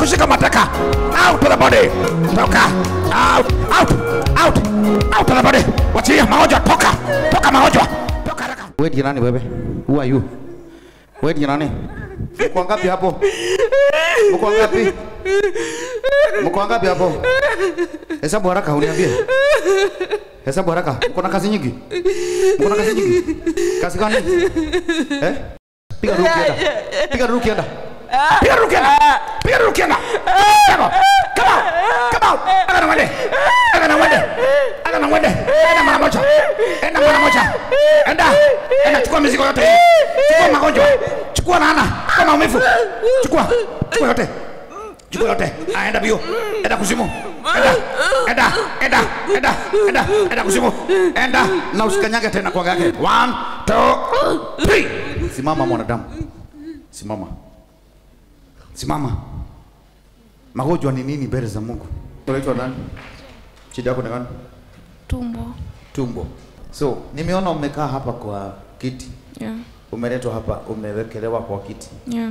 kushika mateka. Out to the body. Toka. Out, out, out, out to the body. Wachilia magonjwa, toka, toka magonjwa, toka haraka. Wewe ni nani wewe? Who are you? Wewe ni nani? Mko ngapi hapo? Mko ngapi? Mko ngapi hapo? Hesabu haraka uniambie. Hesabu haraka. Mko na kazi nyingi? Mko na kazi nyingi? Kazi gani? Eh? Piga ruki enda. Piga ruki enda. Piga ruki enda. Piga ruki enda. Come on. Come on. Come on. Aga na mwende. Aga na mwende. Aga na mwende. Enda mara moja. Enda mara moja. Enda. Enda chukua mizigo yote. Chukua magonjwa. Chukua laana. Chukua maumivu. Chukua. Chukua yote. Chukua yote. Ah, enda bio. Enda kuzimu. Enda. Enda. Enda. Enda. Enda. Enda kuzimu. Enda. Na usikanyage tena kwa yake. One, two, three. Simama mwanadamu. Simama. Simama. Magonjwa ni nini mbele za Mungu? Unaitwa nani? Shida yako ni gani? tumbo Tumbo. So, nimeona umekaa hapa kwa kiti. yeah. Umeletwa hapa, umewekelewa kwa kiti. Yeah.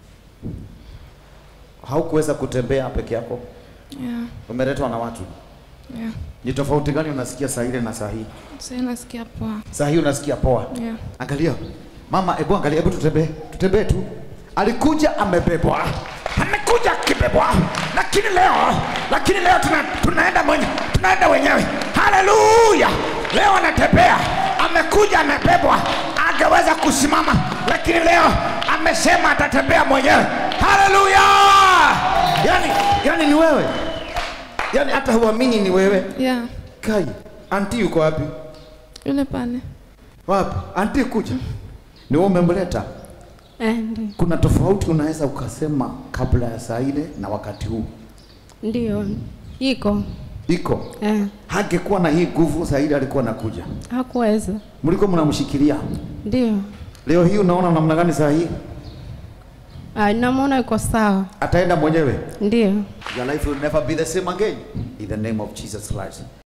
Haukuweza kutembea peke yako. Yeah. Umeletwa na watu. Yeah. Ni tofauti gani unasikia saa ile na saa hii? Sasa nasikia poa Saa hii unasikia poa. yeah. Angalia. Mama, hebu angalia, hebu tutembee. Tutembee tu. Alikuja amebebwa. Amekuja akibebwa. Lakini leo, lakini leo tuna, tunaenda mwenye, tunaenda wenyewe. Haleluya! Leo anatembea. Amekuja amebebwa. Angeweza kusimama, lakini leo amesema atatembea mwenyewe. Haleluya! Yani, yani ni wewe. Yani hata huamini ni wewe. Yeah. Kai, anti yuko wapi? Yule pale Wapi? Anti kuja. Ni wewe umemleta. Eh, ndio. Kuna tofauti unaweza ukasema kabla ya saa ile na wakati huu Ndio. Iko. iko. Eh, Hangekuwa na hii nguvu saa ile alikuwa anakuja, hakuweza. mlikuwa mnamshikilia. Ndio. Leo hii unaona namna gani? Saa hii Ah, namwona yuko sawa. ataenda mwenyewe. Ndio. Your life will never be the same again in the name of Jesus Christ.